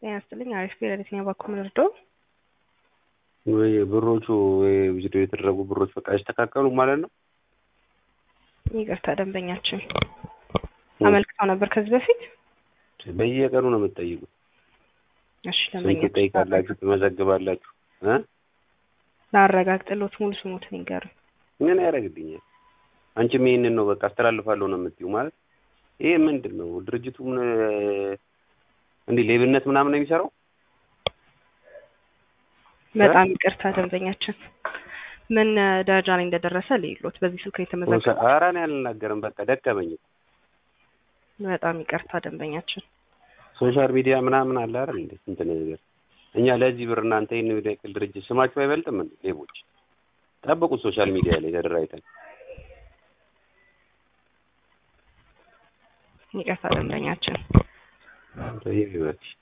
ጤና ይስጥልኝ። አሪፍ ሌሊትኛ ባኩም ልርዶ ወይ ብሮቹ ወይ ቪዲዮ የተደረጉ ብሮች በቃ አይስተካከሉ ማለት ነው። ይቅርታ ደንበኛችን አመልክተው ነበር ከዚህ በፊት። በየቀኑ ነው የምትጠይቁት። እሺ ስንት ደንበኛችን ትጠይቃላችሁ፣ ትመዘግባላችሁ እ ላረጋግጥልዎት ሙሉ ስሙትን ይንገሩኝ። ምን ያደርግልኛል? አንቺም ይሄንን ነው በቃ አስተላልፋለሁ ነው የምትይው ማለት ይሄ ምንድን ነው? ድርጅቱ ምን እንዲህ ሌብነት ምናምን ነው የሚሰራው? በጣም ይቅርታ ደንበኛችን ምን ደረጃ ላይ እንደደረሰ ልይሎት በዚህ ስልክ የተመዘገበ ኧረ እኔ አልናገርም በቃ ደከመኝ። በጣም ይቅርታ ደንበኛችን ሶሻል ሚዲያ ምናምን አለ አይደል እንዴ? ስንት ነገር እኛ ለዚህ ብር እናንተ ይህን የሚያክል ድርጅት ስማችሁ አይበልጥም እንዴ? ሌቦች ጠብቁት። ሶሻል ሚዲያ ላይ ተደራጅተን ይቅርታ ደንበኛችን ይህ ይበልሽ